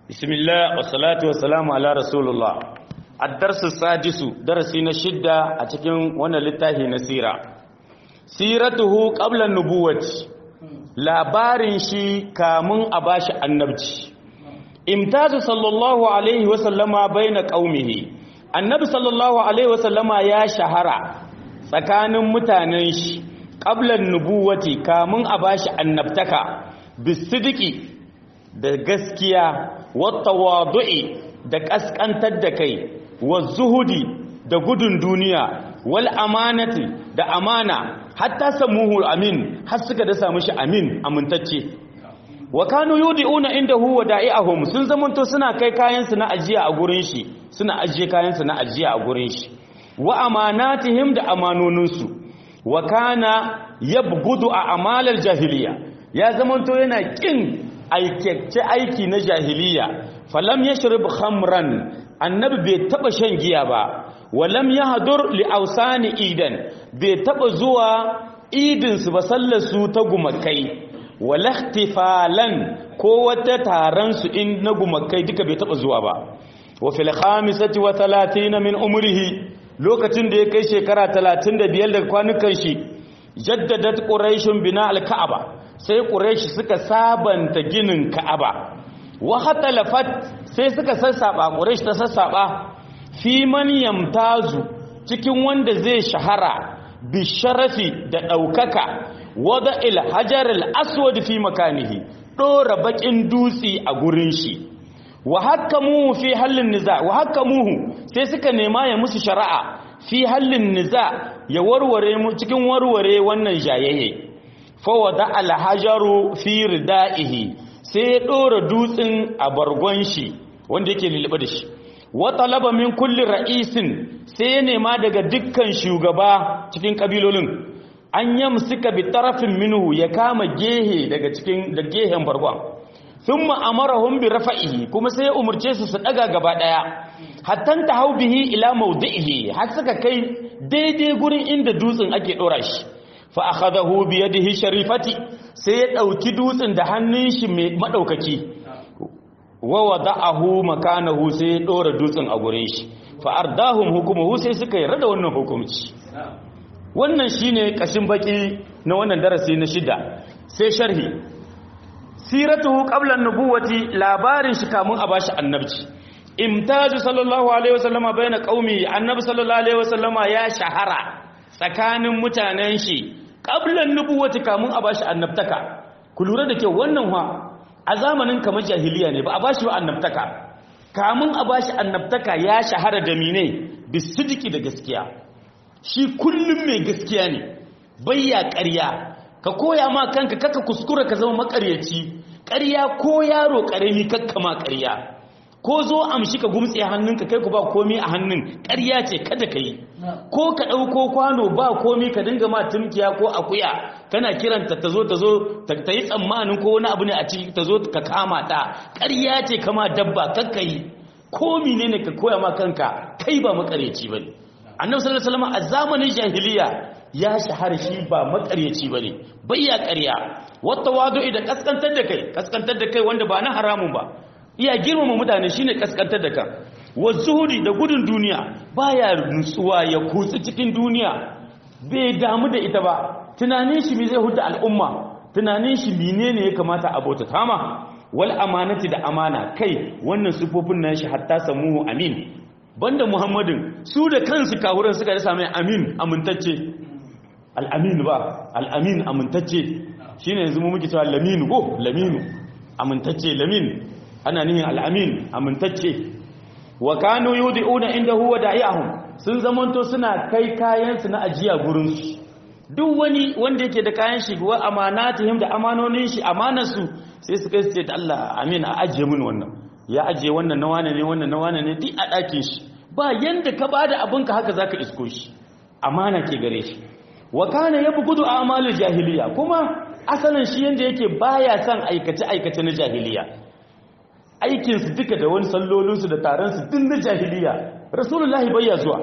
بسم الله والصلاة والسلام على رسول الله الدرس السادس درسي نشدة أتكين وانا لتاهي نسيرة سيرته قبل النبوة labarin shi kamun a bashi annabci imtazu sallallahu alaihi wasallama baina qaumihi annabi sallallahu alaihi wasallama ya shahara tsakanin mutanen shi qablan nubuwati kamun a bashi annabtaka bisidiki da gaskiya wattawadu'i da kaskantar da kai zuhudi da gudun duniya wal amanati da amana hatta samuhu amin har suka da samu shi amin amintacce wa kanu yudiuna indahu wada'iahum sun zamanto suna kai kayan su na ajiya a gurin shi suna ajiye kayan su na ajiya a gurin shi wa amanatihim da amanonin su wa kana yabgudu a amalar jahiliya ya zamanto yana kin aikace aiki na jahiliya falam yashrib khamran annabi bai taba shan giya ba walam yahdur li ausani idan bai taba zuwa idin su ba sallar su ta gumakai wala ihtifalan ko wata taron su in na gumakai duka bai taba zuwa ba wa fil khamisati wa 30 min umrihi lokacin da ya kai shekara 35 daga kwanukan shi jaddadat quraishun bina al-ka'aba sai quraishi suka sabanta ginin ka'aba wa hatalafat sai suka sassaba quraish ta sassaba fi man yamtazu cikin wanda zai shahara bi sharafi da daukaka wada il hajar al aswad fi makanihi dora bakin dutsi a gurin shi wa hakamuhu fi hallin niza wa hakamuhu sai suka nema ya musu shari'a fi hallin niza ya warware mu cikin warware wannan jayayye fa wada al hajaru fi ridaihi sai ya dora dutsin a bargon shi wanda yake lulube da shi wa talaba min kulli ra'isin sai ya nema daga dukkan shugaba cikin kabilolin an yamsika bi tarafin minhu ya kama gehe daga cikin da gehen bargon thumma amarahum bi rafa'ihi kuma sai ya umurce su su daga gaba daya hattan tahau bihi ila mawdi'ihi har suka kai daidai gurin inda dutsen ake dora shi fa akhadahu bi yadihi sharifati sai ya dauki dutsen da hannun shi mai madaukaki wa wada'ahu makanahu sai ya dora dutsen a gurin shi fa ardahum hukumuhu sai suka yarda da wannan hukunci wannan shine kashin baki na wannan darasi na shida sai sharhi siratuhu qabla an-nubuwati labarin shi kamun a bashi annabci imtaju sallallahu alaihi wasallama baina qaumi annabi sallallahu alaihi wasallama ya shahara tsakanin mutanen shi qabla an-nubuwati kamun a bashi annabtaka ku lura da kyau wannan wa a zamanin kamar jahiliya ne ba a bashi wa annabtaka kamun a bashi annabtaka ya shahara da mine bisidiki da gaskiya shi kullum mai gaskiya ne bayya ƙarya ka koya ma kanka kaka kuskura ka zama makaryaci ƙarya ko yaro ƙarami kakka ma ƙarya ko zo amshi ka gumtse hannunka kai ku ba komi a hannun ƙarya ce kada ka yi ko ka ɗauko kwano ba komi ka dinga ma tumkiya ko akuya kana kiranta ta zo ta zo ta yi tsammanin ko wani abu ne a ciki ta zo ka kama ta ƙarya ce kama dabba kakka yi komi ne ne ka koya ma kanka kai ba makaryaci ba ne annabi sallallahu alaihi wasallam a zamanin jahiliya ya shahara shi ba makaryaci bane bayya ƙarya wata wadu'i da kaskantar da kai kaskantar da kai wanda ba na haramun ba iya girmama mutane shine kaskantar da kan wa zuhudi da gudun duniya baya nutsuwa ya kutsi cikin duniya bai damu da ita ba tunanin shi me zai huta al'umma tunanin shi menene ya kamata a bauta tama wal amanati da amana kai wannan sufofin nan shi hatta samuhu amin banda muhammadin su da kansu kawuran suka rasa mai amin amintacce al'amin ba al'amin amintacce shi ne yanzu muke cewa laminu ko laminu amintacce lamin ana nihin al'amin amintacce wa kanu yudi'una inda huwa da'iyahum sun zamanto suna kai kayansu na ajiya gurinsu duk wani wanda yake da kayan shi wa amanatihim da amanonin shi amanarsu sai su kai su ce da Allah amin a ajiye mun wannan ya ajiye wannan na wane ne wannan na wane ne duk a ɗakin shi ba yanda ka bada abinka haka zaka isko shi amana ke gare shi wa kana yabghudu a'malul jahiliya kuma asalin shi yanda yake baya son aikace aikace na jahiliya aikin su duka da wani sallolin su da taron su din na jahiliya rasulullahi bayya zuwa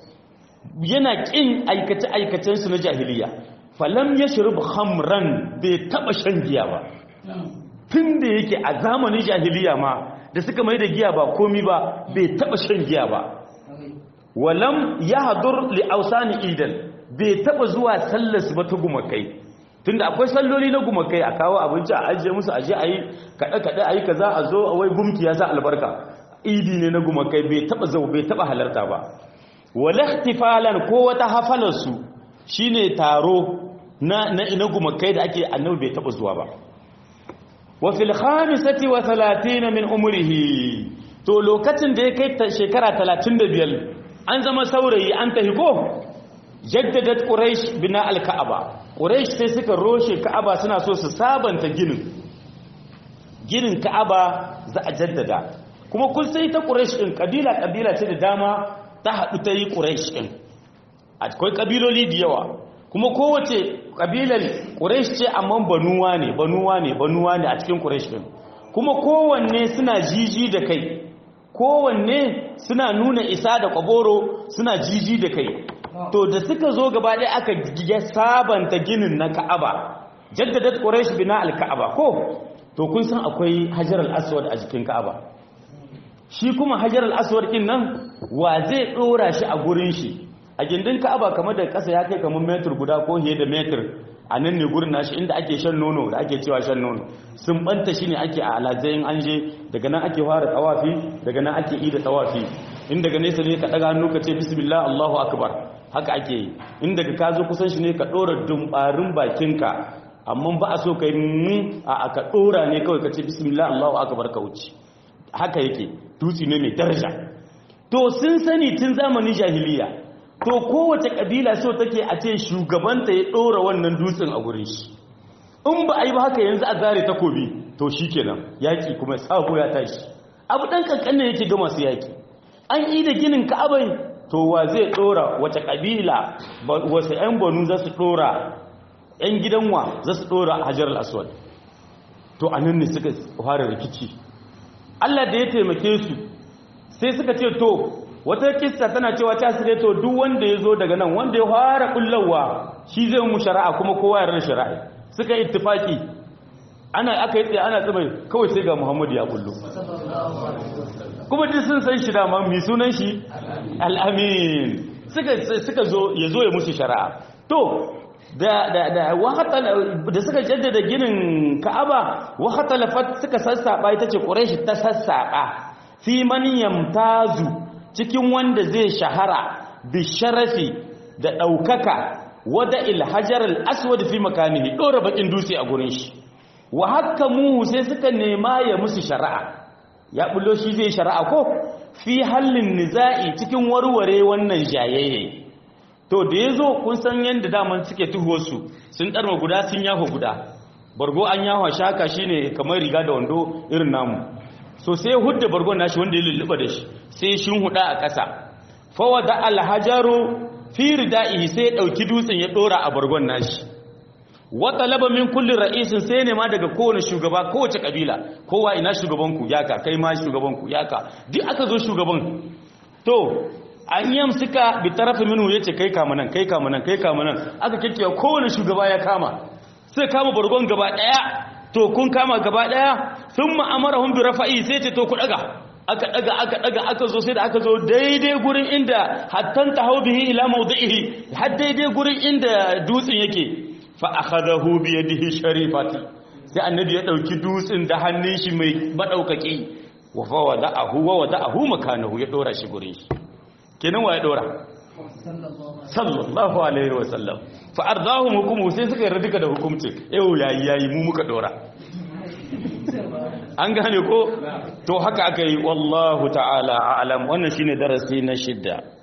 yana kin aikace aikacen su na jahiliya falam yashrub khamran bai taba shan giya ba tun da yake a zamanin jahiliya ma da suka mai da giya ba komi ba bai taba shan giya ba walam ya hadur li ausani idan bai taba zuwa sallarsu ba ta gumakai tunda akwai salloli na gumakai a kawo abinci a ajiye musu aje a yi kaɗe-kaɗe a yi ka za a zo a wai gumki ya sa albarka idi ne na gumakai bai taba zau bai taba halarta ba wala ihtifalan ko wata hafalarsu shine taro na na ina gumakai da ake annabi bai taba zuwa ba wa fil khamisati wa 30 min umrihi to lokacin da ya kai shekara 35 an zama saurayi an tahi ko jaddadat quraish bina al-ka'aba quraish sai suka roshe ka'aba suna so su sabanta ginin ginin ka'aba za a jaddada kuma kun sai ta quraish din kabila kabila ce da dama ta hadu ta yi quraish din akwai kabiloli da yawa kuma kowace kabilar quraish ce amma banuwa ne banuwa ne banuwa ne a cikin quraish din kuma kowanne suna jiji da kai kowanne suna nuna isa da kwaboro suna jiji da kai to da suka zo gaba ɗaya aka ya sabanta ginin na ka'aba jaddadat quraish bina al-ka'aba ko to kun san akwai hajar al-aswad a jikin ka'aba shi kuma hajar al-aswad din nan wa zai dora shi a gurin shi a gindin ka'aba kamar da ƙasa ya kai kamar metir guda ko fiye da metir a nan ne gurin nashi inda ake shan nono da ake cewa shan nono sun banta shi ne ake a alazayin an je daga nan ake fara tawafi daga nan ake ida tawafi in daga nesa ne ka daga hannu ka ce bismillah allahu akbar haka ake yi in daga ka zo kusan shi ne ka ɗora dumbarin bakinka amma ba a so ka yi a ka ɗora ne kawai ka ce bismillah allahu akbar ka wuce haka yake dutse ne mai daraja to sun sani tun zamanin jahiliya to kowace kabila so take a ce shugabanta ya ɗora wannan dutsen a gurin shi in ba a yi ba haka yanzu a zare takobi to shi kenan yaƙi kuma sabo ya tashi abu ɗan ƙanƙan ne yake ga masu yaƙi an yi da ginin ka'abai to wa zai ɗora wace kabila wasu 'yan banu za su ɗora 'yan gidanwa za su ɗora hajar al'aswad to a nan ne suka fara rikici allah da ya taimake su sai suka ce to wata kista tana cewa ta sire to duk wanda ya zo daga nan wanda ya fara kullawa shi zai mu shari'a kuma kowa ya rana shari'a suka yi ittifaki ana aka yi tsaye ana tsaye kawai sai ga muhammadu ya kullu kuma duk sun san shi dama mai sunan shi al'amin suka zo ya zo ya musu shari'a to da da da da suka jaddada ginin ka'aba wa hatalafat suka sassaba ita ce quraish ta sassaba fi man yamtazu cikin wanda zai shahara bi sharafi da ɗaukaka wada ilhajar al'aswad fi makanihi ɗora bakin dutse a gurin shi wa haka muhu sai suka nema ya musu shari'a ya bullo shi zai shari'a ko fi hallin niza'i cikin warware wannan jayayye to da ya zo kun san yadda daman suke tuhuwarsu sun ɗarma guda sun yaho guda bargo an yaho shaka shine kamar riga da wando irin namu so sai hudda bargon nashi wanda ya lulluɓa da shi sai shin huda a ƙasa fawada alhajaru fi ridaihi sai dauki dutsen ya dora a bargon nashi wa talaba min kulli ra'isin sai ne ma daga kowane shugaba kowace kabila kowa ina shugaban ku yaka kai ma shugaban ku yaka duk aka zo shugaban to an yamsika bi tarafi minhu yace kai kama nan kai kama nan kai kama nan aka kikkiya kowane shugaba ya kama sai kama bargon gaba daya to kun kama gaba daya thumma amarahum bi rafa'i sai ce to ku daga aka daga aka daga aka zo sai da aka zo daidai gurin inda hattan tahau bihi ila mawdihi har daidai gurin inda dutsen yake fa akhadahu bi yadihi sharifati sai annabi ya dauki dutsen da hannun shi mai madaukaki wa fa wada'ahu wa wada'ahu makanahu ya dora shi gurin shi kenan wa ya dora sallallahu alaihi wa sallam fa ardahum hukumu sai suka yarda duka da hukumci yau yayi yayi mu muka dora an gane ko to haka aka yi wallahu ta'ala a'lam wannan shine darasi na shidda